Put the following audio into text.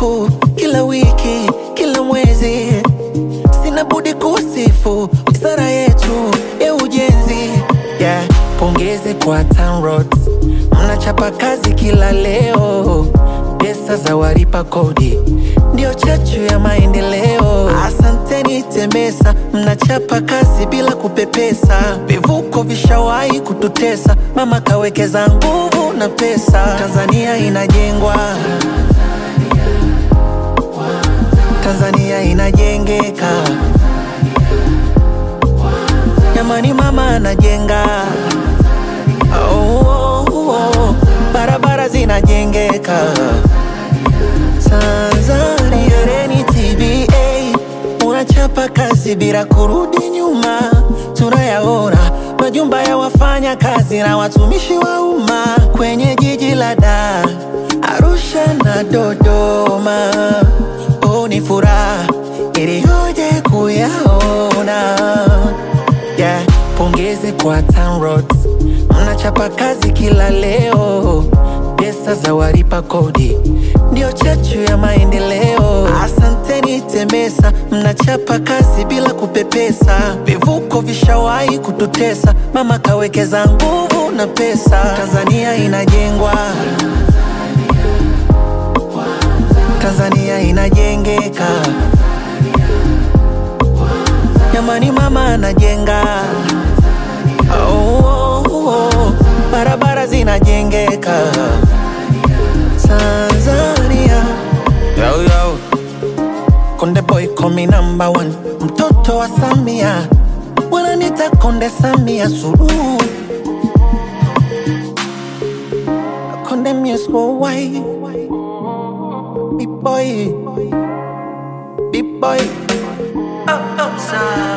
siku, kila wiki, kila mwezi, sina budi kusifu wizara yetu ya ujenzi. Yeah, pongezi kwa TANROADS, mnachapa kazi kila leo, pesa za walipa kodi ndio chachu ya maendeleo. Asanteni TEMESA, mnachapa kazi bila kupepesa. Vivuko vishawahi kututesa, mama kawekeza nguvu na pesa. Tanzania inajengwa, Tanzania inajengeka. Jamani, mama anajenga. Oh, oh, oh. Barabara zinajengeka. Tanzania reni TBA unachapa kazi bila kurudi nyuma, tunayaona majumba ya wafanya kazi na watumishi wa umma kwenye jiji la Dar, Arusha na Dodoma. Oh, ni furaha iliyoje kuyaona yeah. Pongezi kwa TANROADS, mnachapa kazi kila leo, pesa za walipa kodi ndio chachu ya maendeleo. Asanteni TEMESA, mnachapa kazi bila kupepesa. Vivuko vishawahi kututesa, mama kawekeza nguvu na pesa. Tanzania inajengwa, Tanzania inajengeka. Jamani, mama anajenga. Oh, oh, oh. Barabara zinajengeka. Tanzania yo, yo. Konde boy call me number one, mtoto wa Samia wananita Konde Samia Suluhu, Konde Music Worldwide, big boy, big boy, oh, oh,